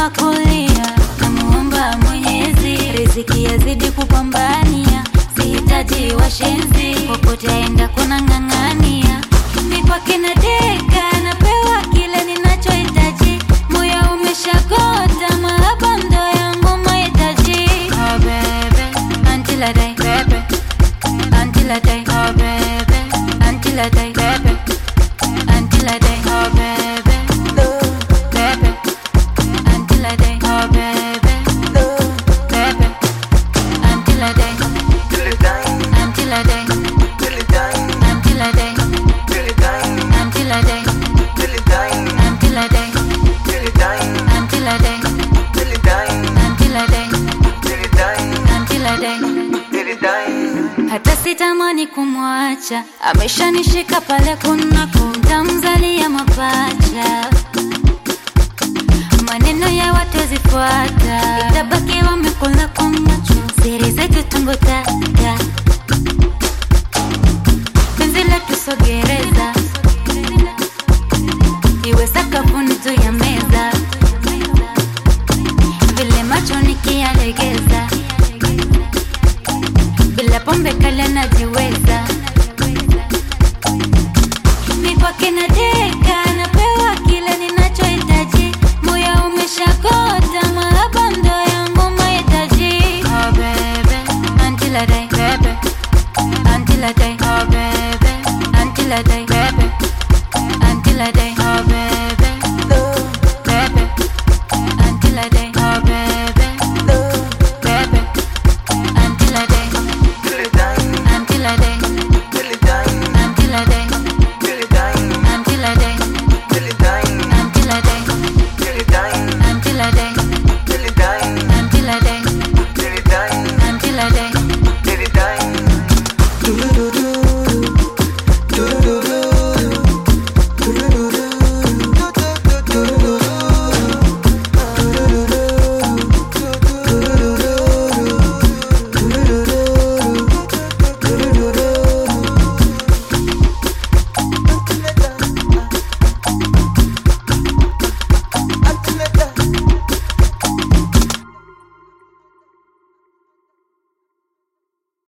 wa kulia, namuomba Mwenyezi riziki yazidi kupambania, sihitaji washenzi, popote aenda kuna ng'ang'ania, mipaka na deka, napewa kile ninachohitaji, moyo umeshakota, mahaba ndo yangu mahitaji. Oh baby, until I die, baby, until I die, oh baby, until I die, baby, until I die, oh baby, baby, until I die, oh baby, baby, until I die, Till it die, until I die, till it die, until I die, till it die, until I die, till it die, until I die, till it die, until I die, till it die, until I die, till it die, until I die. till it die. hata sitamani kumwacha, ameshanishika pale kunako, mtamzalia mapacha. Maneno ya watu zifuata, itabaki wamekula kwa macho, siri zetu tumbutata, penzi letu sogereza, iwe sakafuni juu ya meza, vile macho nikiyalegeza bila pombe kali najiweza, mipaka na deka, napewa kile ninachohitaji, moyo umeshakota, mahaba ndo yangu mahitaji. Oh baby, until I die, baby, until I die, oh baby, until I die, baby, until I die, oh baby, baby, until I die.